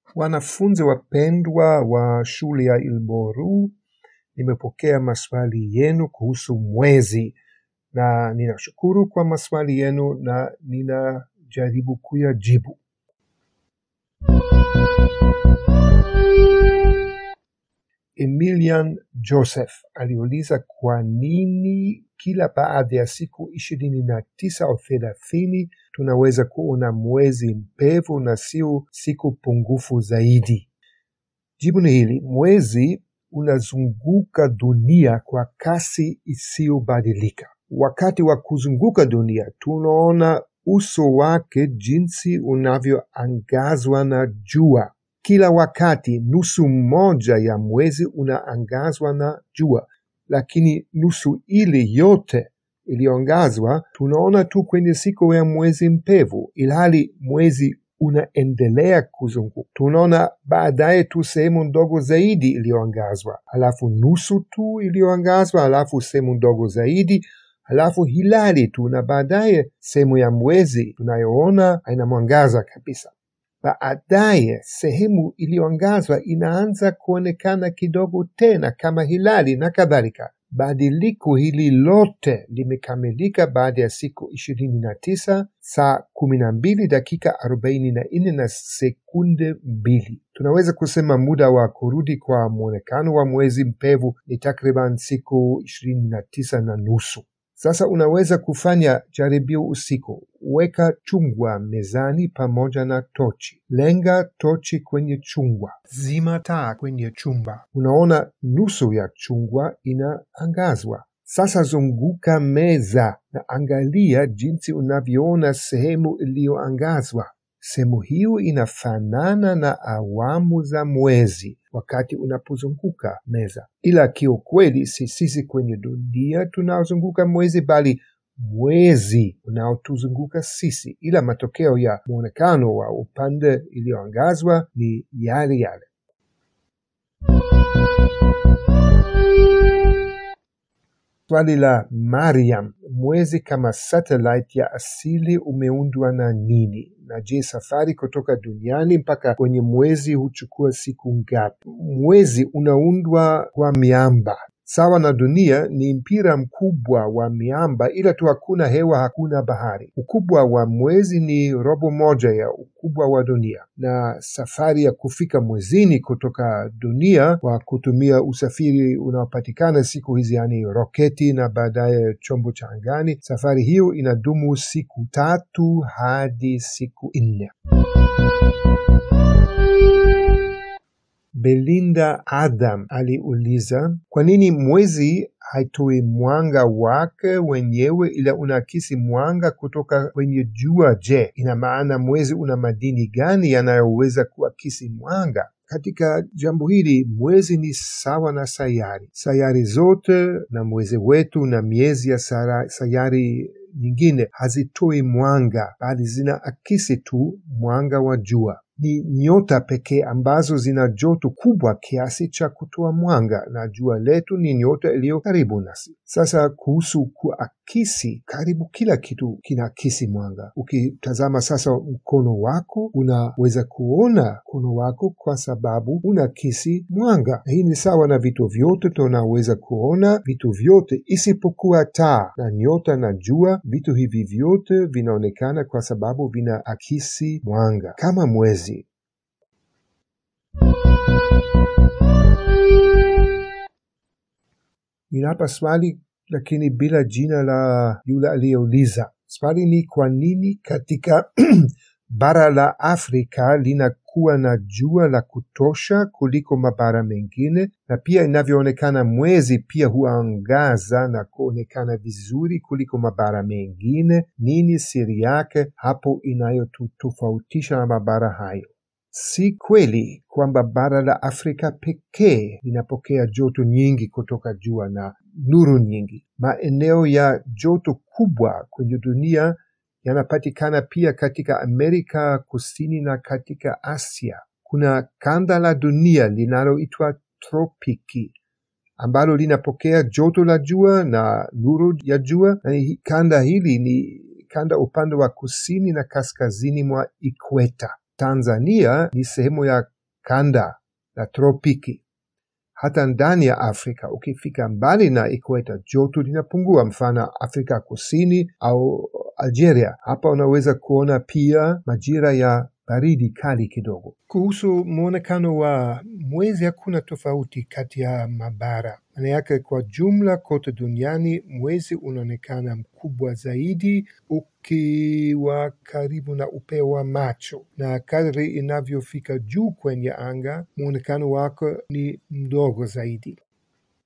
Wanafunzi wapendwa wa shule ya Ilboru, nimepokea maswali yenu kuhusu mwezi na ninashukuru kwa maswali yenu na ninajaribu kuyajibu. Emilian Joseph aliuliza kwa nini kila baada ya siku ishirini na tisa au thelathini tunaweza kuona mwezi mpevu na sio siku pungufu zaidi. Jibu ni hili, mwezi unazunguka dunia kwa kasi isiyobadilika. Wakati wa kuzunguka dunia, tunaona uso wake jinsi unavyoangazwa na jua. Kila wakati nusu moja ya mwezi unaangazwa na jua, lakini nusu ile yote iliyoangazwa tunaona tu kwenye siku ya mwezi mpevu, ilhali mwezi unaendelea kuzunguka. Tunaona baadaye tu sehemu ndogo zaidi iliyoangazwa, halafu nusu tu iliyoangazwa, halafu sehemu ndogo zaidi, halafu hilali tu, na baadaye sehemu ya mwezi tunayoona haina mwangaza kabisa. Baadaye sehemu iliyoangazwa inaanza kuonekana kidogo tena kama hilali na kadhalika. Badiliko hili lote limekamilika baada ya siku ishirini na tisa saa kumi na mbili dakika arobaini na nne na sekunde mbili. Tunaweza kusema muda wa kurudi kwa mwonekano wa mwezi mpevu ni takriban siku ishirini na tisa na nusu. Sasa unaweza kufanya jaribio usiku. Weka chungwa mezani pamoja na tochi. Lenga tochi kwenye chungwa. Zima taa kwenye chumba. Unaona nusu ya chungwa inaangazwa. Sasa zunguka meza na angalia jinsi unavyoona sehemu iliyoangazwa. Sehemu hiyo inafanana na awamu za mwezi wakati unapozunguka meza, ila kiukweli si sisi kwenye dunia tunaozunguka mwezi, bali mwezi unaotuzunguka sisi, ila matokeo ya mwonekano wa upande iliyoangazwa ni yale yale. Swali la Mariam, mwezi kama satellite ya asili umeundwa na nini? Na je, safari kutoka duniani mpaka kwenye mwezi huchukua siku ngapi? Mwezi unaundwa kwa miamba sawa na dunia ni mpira mkubwa wa miamba, ila tu hakuna hewa, hakuna bahari. Ukubwa wa mwezi ni robo moja ya ukubwa wa dunia, na safari ya kufika mwezini kutoka dunia kwa kutumia usafiri unaopatikana siku hizi, yani roketi na baadaye chombo cha angani, safari hiyo inadumu siku tatu hadi siku nne. Belinda Adam aliuliza kwa nini mwezi haitoi mwanga wake wenyewe ila unaakisi mwanga kutoka kwenye jua? Je, ina maana mwezi una madini gani yanayoweza kuakisi mwanga? Katika jambo hili mwezi ni sawa na sayari. Sayari zote na mwezi wetu na miezi ya sara, sayari nyingine hazitoi mwanga, bali zinaakisi tu mwanga wa jua. Ni nyota pekee ambazo zina joto kubwa kiasi cha kutoa mwanga, na jua letu ni nyota iliyo karibu nasi. Sasa kuhusu kuakisi, karibu kila kitu kinaakisi mwanga. Ukitazama sasa mkono wako, unaweza kuona mkono wako kwa sababu unaakisi mwanga. Hii ni sawa na vitu vyote, tunaweza kuona vitu vyote isipokuwa taa na nyota na jua. Vitu hivi vyote vinaonekana kwa sababu vinaakisi mwanga kama mwezi. Ninapa swali lakini bila jina la yule aliyeuliza. Swali ni kwa nini katika bara la Afrika linakuwa na jua la kutosha kuliko mabara mengine, na pia inavyoonekana mwezi pia huangaza na kuonekana vizuri kuliko mabara mengine. Nini siri yake hapo inayotutofautisha na mabara hayo? Si kweli kwamba bara la Afrika pekee linapokea joto nyingi kutoka jua na nuru nyingi. Maeneo ya joto kubwa kwenye dunia yanapatikana pia katika Amerika Kusini na katika Asia. Kuna kanda la dunia linaloitwa tropiki ambalo linapokea joto la jua na nuru ya jua, na kanda hili ni kanda upande wa kusini na kaskazini mwa ikweta. Tanzania ni sehemu ya kanda la tropiki. Hata ndani ya Afrika, ukifika mbali na ikweta, joto linapungua, mfano Afrika Kusini au Algeria. Hapa unaweza kuona pia majira ya baridi kali kidogo. Kuhusu mwonekano wa mwezi, hakuna tofauti kati ya mabara. Maana yake kwa jumla, kote duniani mwezi unaonekana mkubwa zaidi ukiwa karibu na upeo wa macho, na kadri inavyofika juu kwenye anga, mwonekano wake ni mdogo zaidi.